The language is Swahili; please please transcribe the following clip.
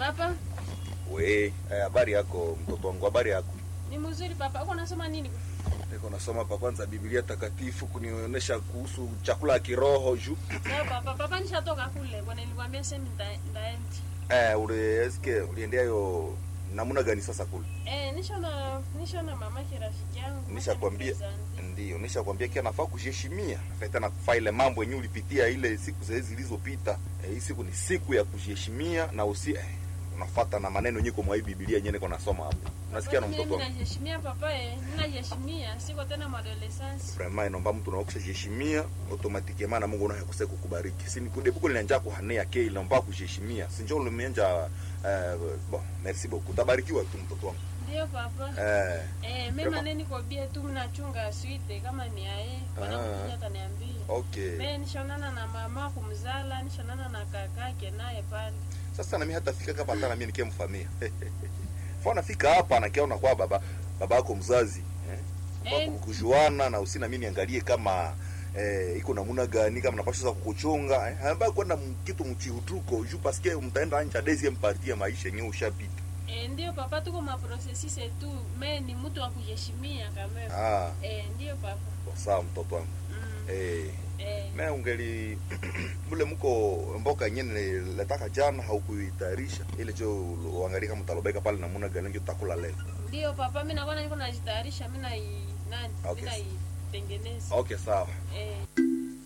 Papa, We, eh, habari yako mtoto wangu, habari yako? ni mzuri papa. Uko unasoma nini? Niko nasoma pa kwanza Biblia takatifu kunionyesha kuhusu chakula ya kiroho juu. Sawa papa. Papa nishatoka kule. Bwana nilikwambia sema nita- ndaendi. Eh, ule eske uliendea yo namuna gani sasa kule? Eh, nishona nishona mama ki rafiki yangu. Nishakwambia ndio, nishakwambia kia nafaa kujiheshimia. Nafaa tena kufaa ile mambo yenyewe ulipitia ile siku zile zilizopita. Eh, hii siku ni siku ya kujiheshimia na usi eh, unafuata na maneno yenyewe kwa mwa hii Biblia yenyewe niko nasoma hapa. Unasikia na mtoto Mimi wangu? najiheshimia papa eh. Ninajiheshimia. Siko tena adolescence. Vraiment inaomba mtu unaokisha jiheshimia automatiquement na Mungu unaye kuse kukubariki. Si nikude buko linanja kuhanea ke inaomba kujiheshimia. Si njoo ulimenja eh, bon, merci beaucoup. Tabarikiwa tu mtoto wangu. Ndio papa. Eh, Eh, mimi Papa. maneni kwa bia tu mnachunga suite kama ni aye. Bwana Ah. mmoja ataniambia. okay. Mimi nishonana na mama kumzala, nishonana na kakake naye pale. Sasa na mimi hata fika hapa hata na mimi nikemfamia. Fona fika hapa na kiona kwa baba baba yako mzazi. Eh? Eh. Kwa kujuana na usina mimi niangalie kama eh, iko namuna gani kama napasha kukuchunga eh, ambaye kwenda m- kitu mchihutuko juu paske mtaenda nje deuxième partie ya maisha yenyewe ushapita. Eh, ndio papa, tuko maprocessus tu. Me ni mtu wa kujiheshimia kama. Ah, Eh, ndio papa. sawa mtoto wangu. Mm. Eh, Eh, me ungeli mule mko mboka nyene letaka jana haukuitayarisha ile jo uangalie kama utalobeka pale namuna gani ndio utakula leo. ndio papa, mimi nakuwa niko najitayarisha, mimi na nani? Okay. Mimi naitengeneza. Okay, sawa. Eh.